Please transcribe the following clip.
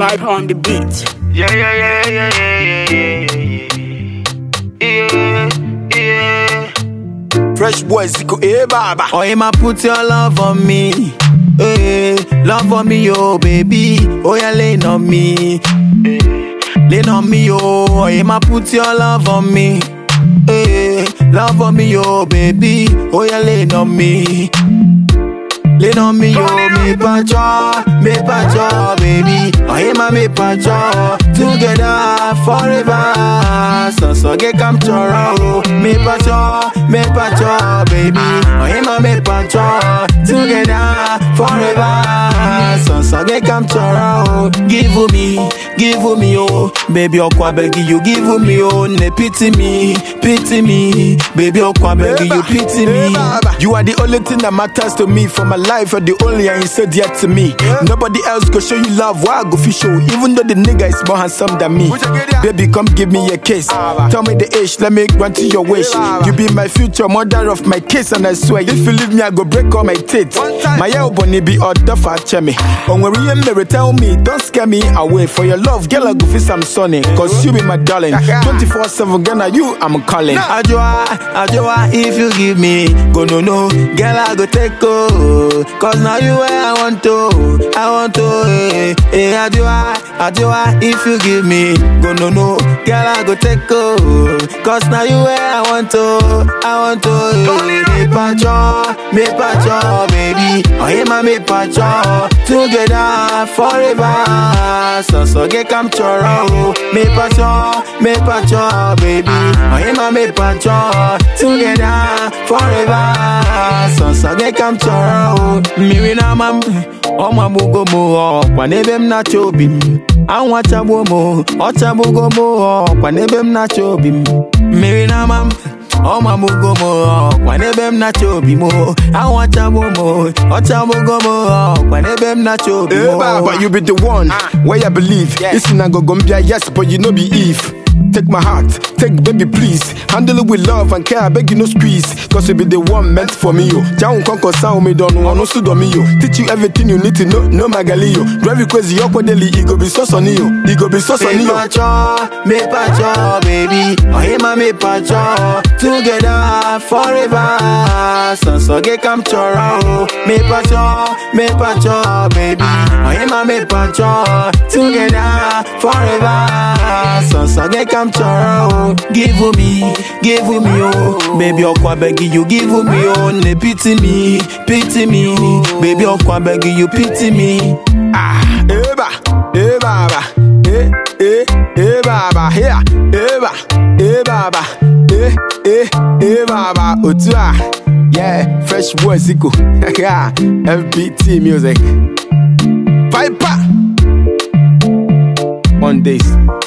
Vibe on the beat. Yeah, yeah, yeah, yeah, yeah, yeah, yeah, yeah. Fresh boys, go eh, baba. Oh, Emma, put your love on me. Hey, love on me, oh baby. Oh, yeah, lean on me. Lean on me, oh. Oh, Emma, put your love on me. Hey, love on me, oh baby. Oh, yeah, lean on me. Lean on me, oh, me pacho, me pacho, baby. Oh, Emma, me pacho. Together forever. So, so, get come oh. Me pacho, me pacho, baby. Oh, Emma, me pacho. Together forever. So, so, get come oh. Give me, give me, oh. Baby, oh, kwa beg you, give me, oh. Ne pity me, pity me. Baby, oh, kwa beg you, pity me. You are the only thing that matters to me for my life. You're the only and you said yet to me. Nobody else go show you love. Why I go fish show? Even though the nigga is more handsome than me. Baby, come give me a kiss. Tell me the age, let me grant you your wish. You be my future mother of my kiss, and I swear if you leave me, I go break all my teeth. My elbow be order for chemi. On where you me tell me, don't scare me away. For your love, girl, I go feel some sunny. Cause you be my darling. 24 7, Ghana, you, I'm calling. Ajua, Ajua, if you give me, go no no, girl I go take go. Cause now you where I want to, I want to. Eh, eh, Ajua, Ajua, if you give me, go no no, girl I go take go. Cause now you where I want to, I want to. Eh, me pacho, me pacho, baby. Oh, hey, my me pacho, together forever. So so get come choro, me pacho, me pacho, baby. Oh, hey, my me pacho, together forever. So so get come choro, me win a mam. ọmọ agbụgo m ọkwa n'ebe m na-achọ obi m anwụ achagbuo m ọchagbugo m ọkwa n'ebe m na-achọ obi m mmiri na-ama m ọmụ agbụgo m ọkwa n'ebe m na-achọ obi m anwụ achagbuo m ọchagbugo m ọkwa n'ebe m na-achọ obi Eh, m Baba, you be the one where I believe. It's in Gogombia, yes, but you know be Eve. Take my heart, take baby, please. Handle it with love and care, I beg you no squeeze. Cause you be the one meant for me, yo. Jaun konko sound me don't know, no sudo me, yo. Teach you everything you need to know, no magali, yo. Drive you crazy, yo, daily, it go be so sunny, yo. It go be so sunny, Me yo. pacho, me pacho, baby. Oh, him and me pacho, together forever. So so get come choro. Me pacho, me pacho, baby. Oh, him and me pacho, together forever. So so get come choro. Give me, give me oh, baby. Okwa beg you, give me oh. Ne pity me, pity me, baby. Okwa beg you, pity me. Ah, eh, ba, eh, baba. Eh, eh, eh, baba. Here, eh, ba, eh, baba. Eh, eh, eh, baba. Otua. Yeah, fresh boy, Zico. Yeah, FBT music. Viper. Mondays.